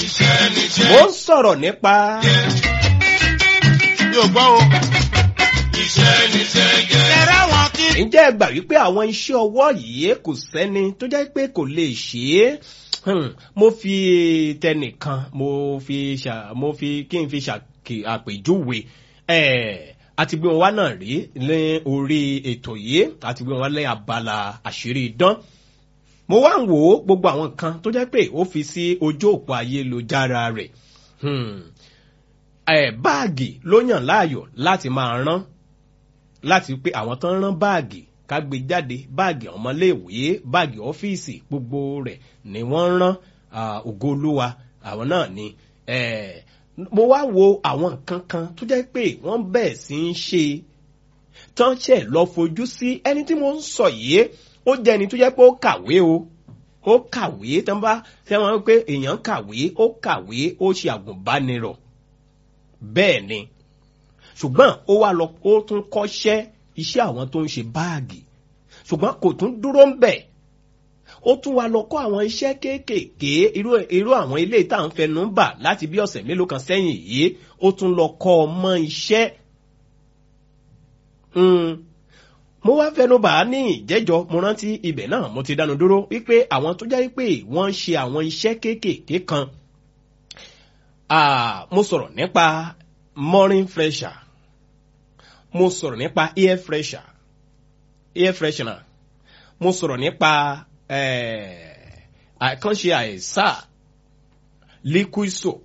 iṣẹ́ níṣẹ́. mo ń sọ̀rọ̀ nípa yóò gbọ́ o. iṣẹ́ níṣẹ́ jẹ́. ẹ̀rọ wọn kí. ǹjẹ́ ẹ gbà wípé àwọn iṣẹ́ ọwọ́ yìí kò sẹ́ni tó jẹ́ pé kò lè ṣe é Hmm, mo fi tẹnìkan mo fi ṣà mo fi kí n fi ṣàkè àpèjúwe ẹ̀ àti gbé wọn wá náà rí ní orí ètò yìí àti gbé wọn wá lé abala àṣírí idán mo wá ń wò ó gbogbo àwọn nǹkan tó jẹ́ pé ó fi sí ojú òpó ayélujára rẹ̀ Hmm, ẹ̀ báàgì ló yàn láàyò láti máa rán láti pé àwọn tó ń rán báàgì ká gbé jáde báàgì ọmọléèwé báàgì ọ́fíìsì gbogbo rẹ̀ ni wọ́n ń rán ah, ògo olúwa àwọn náà ni eh, mo wá wo àwọn nǹkan kan tó jẹ́ pé wọ́n bẹ̀ẹ̀ sí ń ṣe tán ṣẹ̀ lọ fojú sí ẹni tí mo ń sọ yìí ó jẹ́ ẹni tó jẹ́ pé ó kàwé o ó kàwé tán bá ṣe wọn pé èèyàn kàwé ó kàwé ó ṣe àgùnbánirọ̀ bẹ́ẹ̀ ni ṣùgbọ́n ó wá lọ ó tún kọ́ṣẹ́ iṣẹ́ àwọn tó ń ṣe báàgì ṣùgbọ́n kò tún dúró ń bẹ̀ ó tún wá lọ kọ́ àwọn iṣẹ́ kéékèèké irú irú àwọn ilé tá à ń fẹnu bà láti bí ọ̀sẹ̀ mélòó kan sẹ́yìn yìí ó tún lọ kọ́ ọmọ iṣẹ́ Mm. mo wá fẹnu bà á ní ìjẹ́jọ́ mo rántí ibẹ̀ náà mo ti dánu dúró wípé àwọn tó jẹ́ wípé wọ́n ń ṣe àwọn iṣẹ́ kéékèèké kan Ah, mo sọ̀rọ̀ nípa morning fresher mo sọ̀rọ̀ nípa air fresher air freshener mo sọ̀rọ̀ nípa eh, àkànṣe àìsà liquid soap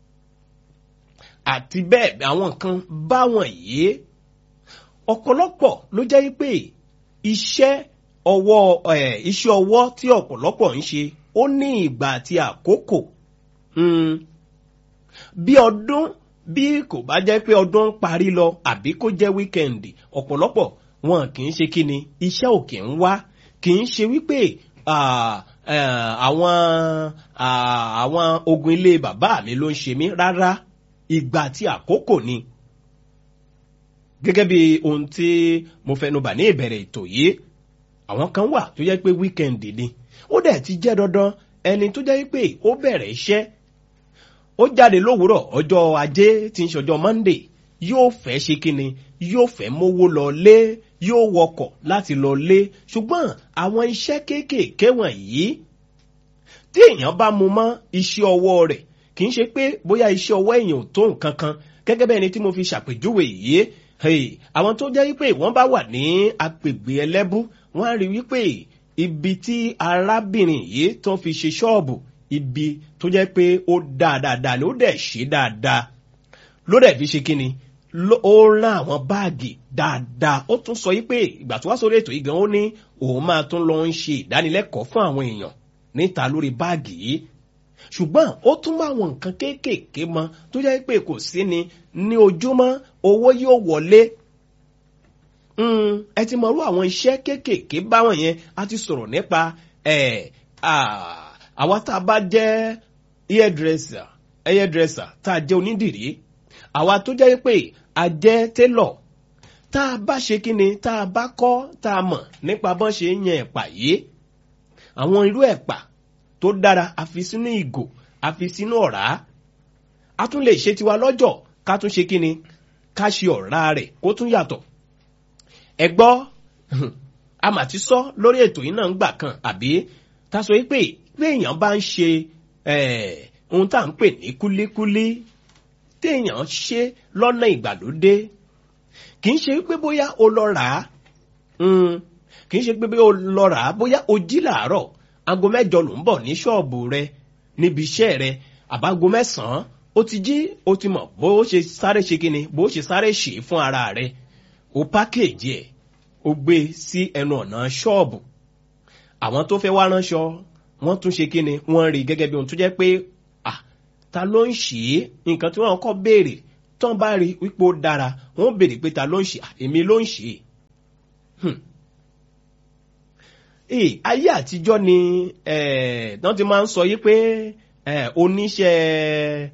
àti bẹ́ẹ̀ àwọn nǹkan báwọn yìí ọ̀pọ̀lọpọ̀ ló jẹ́ pé iṣẹ́ ọwọ́ eh, iṣẹ́ ọwọ́ tí ọ̀pọ̀lọpọ̀ ń ṣe ó ní ìgbà àti àkókò. Mm bí ọdún bí kò bá jẹ́ pé ọdún ń parí lọ àbí kó jẹ́ wíkẹ̀ndì ọ̀pọ̀lọpọ̀ wọn kì í ṣe kíni iṣẹ́ ò kì í wá kì í ṣe wípé ah, eh, àwọn ah, àwọn ogun ilé bàbá mi ló ń ṣe mí rárá ìgbà àti àkókò ni gẹ́gẹ́ bí ohun tí mo fẹnubà ní ìbẹ̀rẹ̀ ètò yìí àwọn kan wà tó jẹ́ pé wíkẹ̀ndì ni ó dẹ̀ ti jẹ́ dandan ẹni tó jẹ́ pé ó bẹ̀rẹ̀ iṣẹ́ ó jáde lówùúrọ̀ ọjọ́ ajé tí ń ṣọjọ́ monday yóò fẹ́ ṣe kíni yóò fẹ́ mówó lọ lé yóò wọkọ̀ láti lọ lé ṣùgbọ́n àwọn iṣẹ́ kéékèèké wọ̀nyí tí èèyàn bá mu mọ́ iṣẹ́ ọwọ́ rẹ̀ kì í ṣe pé bóyá iṣẹ́ ọwọ́ èèyàn ò tó nǹkan kan gẹ́gẹ́ bẹ́ẹ̀ ni tí mo fi ṣàpèjúwe yìí hey, àwọn tó jẹ́ wípé wọ́n bá wà ní agbègbè ẹlẹ́bú wọ́n á rí wípé ibi tí arábìnrin yìí tó fi ṣe ṣọ́ọ̀bù ibi tó jẹ́ pé ó dáa dáadáa ni ó dẹ̀ ṣe dáadáa ló dẹ̀ fi ṣe kíni ó rán àwọn báàgì dáadáa ó tún sọ wípé ìgbà tó wá sórí ètò yìí gan ó ní òun máa tún lọ ń ṣe ìdánilẹ́kọ̀ọ́ fún àwọn èèyàn níta lórí báàgì yìí ṣùgbọ́n ó tún bá àwọn nǹkan kéékèèké mọ tó jẹ́ pé kò sí ni ní ojúmọ́ owó yóò wọlé ẹ ti mọ̀rú àwọn iṣẹ́ kéékèèké báwọn yẹn a ti sọ̀rọ̀ nípa àwa tá a bá jẹ́ hairdresser hairdresser tá a jẹ́ onídìrí àwa tó jẹ́ pé a jẹ́ tailor tá a bá ṣe kí ni tá a bá kọ́ tá a mọ̀ nípa bọ́n ṣe ń yan ẹ̀pà yìí àwọn irú ẹ̀pà tó dára a fi sínú ìgò a fi sínú ọ̀rá a tún lè ṣe tiwa lọ́jọ́ ká tún ṣe kí ni ká ṣe ọ̀rá rẹ̀ kó tún yàtọ̀ ẹ gbọ́ a mà ti sọ lórí ètò yìí náà ń gbà kan àbí ta sọ pé pé èèyàn bá ń ṣe ohun tá à ń pè ní kúlíkúlí téèyàn ṣe lọ́nà ìgbàlódé kì í ṣe pé bóyá o lọ rà á kì í ṣe pé bóyá o lọ rà á bóyá o jí làárọ̀ aago mẹ́jọ ló ń bọ̀ ní ṣọ́ọ̀bù rẹ níbi iṣẹ́ rẹ àbágo mẹ́sàn-án ó ti jí ó ti mọ̀ bó ṣe sáré ṣe kíni bó ṣe sáré ṣe fún ara rẹ o pákéèjì ẹ̀ o gbé sí ẹnu ọ̀nà ṣọ́ọ̀bù àwọn tó fẹ́ wá ránṣọ wọ́n tún ṣe kíni wọ́n rí gẹ́gẹ́ bí ohun tó jẹ́ pé ah ta ló ń ṣe é nǹkan tí wọ́n kọ́ béèrè tán bá rí wípé ó dára wọ́n béèrè pé ta ló ń ṣe èmi ló ń ṣe é ayé àtijọ́ ni wọ́n ti máa ń sọ yí pé oníṣẹ́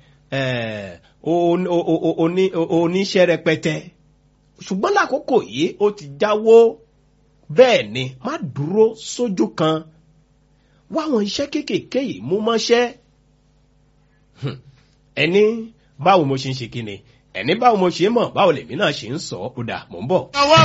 oníṣẹ́ rẹpẹtẹ ṣùgbọ́n lákòókò yìí ó ti jáwó bẹ́ẹ̀ ni má dúró sójú kan wá àwọn iṣẹ́ kéékèèké yìí mú mọ́ṣẹ́ Hmm. ẹni báwo mo ṣe ń ṣe kíni ẹni báwo mo ṣe ń mọ̀ báwo lèmi náà ṣe ń sọ ó dà mò ń bọ̀. ọwọ́